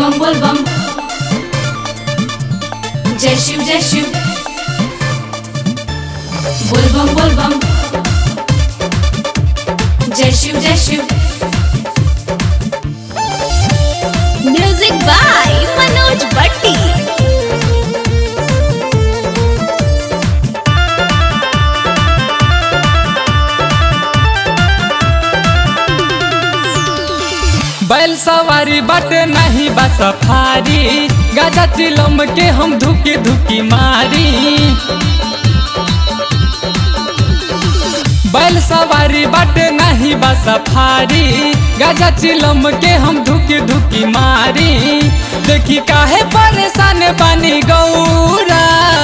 बम बोल बम जय शिव जय शिव बोल बम बोल बम जय शिव जय शिव म्यूजिक बाय मनोज भट्टी बैल सवारी बाटे नहीं बा सफारी गाजा चिलम के हम धुकी धुकी मारी बैल सवारी बाटे नहीं बा सफारी गाजा चिलम के हम धुकी धुकी मारी देखी काहे परेशान बानी गौरा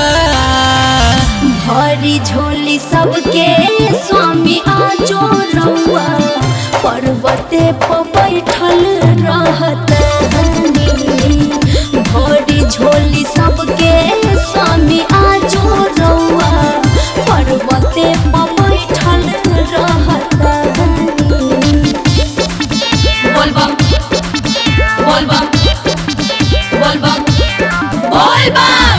भरी झोली सबके स्वामी आजो रउआ पर्वते पर बैठल रहत भरी झोली सबके स्वामी आजो रउआ पर्वते पर बैठल रहत बोल बम बोल बम बोल बम बोल बम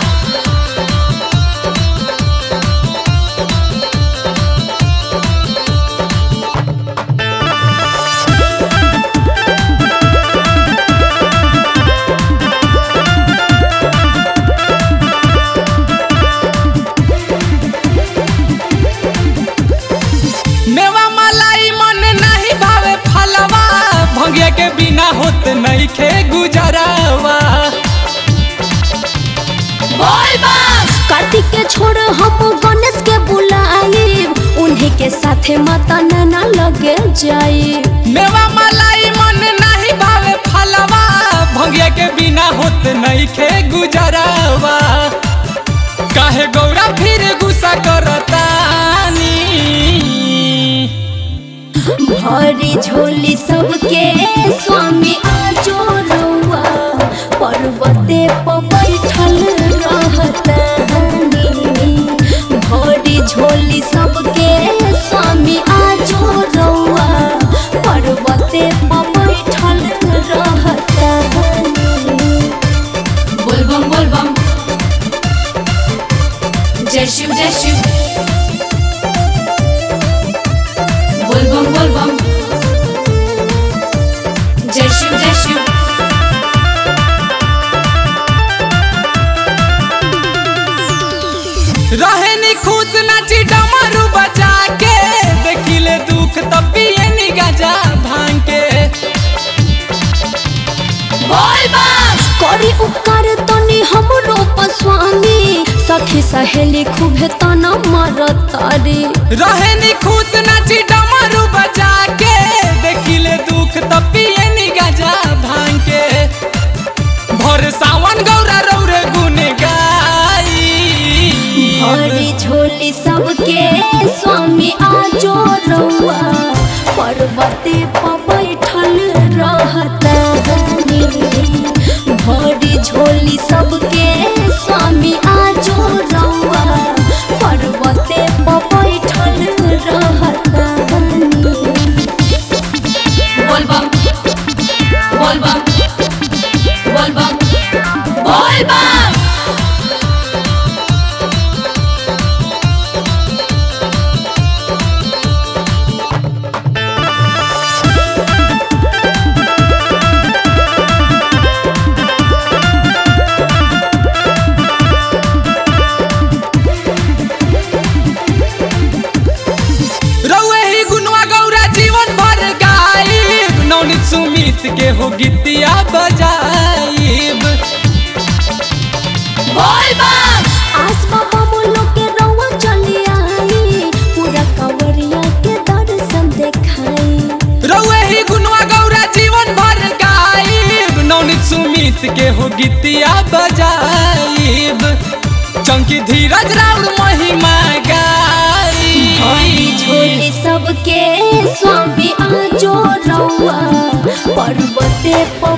मेवा मलाई मन नहीं भावे फलवा भंगिया के बिना होत नहीं खे गुजरावा बोल बम कार्तिक के छोड़ हम गणेश के बुलाए उन्हीं के साथे माता नैना लगे जाए मेवा मलाई मन नहीं भावे फलवा भंगिया के बिना होत नहीं खे गुजरावा काहे गौरा फिर गुस्सा करतानी भरी झोली सबके स्वामी आजो रउआ पर्वते पर बैठल रहतनी भरी झोली सबके स्वामी आजो रउआ पर्वते पर बैठल रहतनी बोल बम बोल बम जय शिव जय शिव बोल बम बोल बम जय शिव जय शिव रहे नी खुश नाची डमरू बजा के देखिले दुख तब पिए नी गजा भांग के बोल बम करी उपकार तनी हमरो पर स्वामी सखी सहेली खूबे तना मारतारी रहे नी खुश नाची डमरू बजा के देखिले दुख तब पिए नी गजा भांग के भोर सावन गौरा रौरे गुन गाई हरी झोली सबके स्वामी आजो रउआ पर्वते पर बैठल रहतनी भरी झोली सबके स्वामी आजो रउआ पर्वते पर बैठल रहतनी बोल बम बोल बम बोल बम बोल बम रउए ही गुनवा गौरा जीवन भर गाइब नौनित सुमित के हो गीतिया बजाइब बोल बम आस बाबा बोलो के रउआ चली आई पूरा कवरिया के दर्शन देखाई रउए ही गुनवा गौरा जीवन भर गाइब नौनित सुमित के हो गीतिया बजाइब चंकी धीरज राउर महिमा हरी गाई झोली सबके स्वामी आजो रउआ पर्वते पर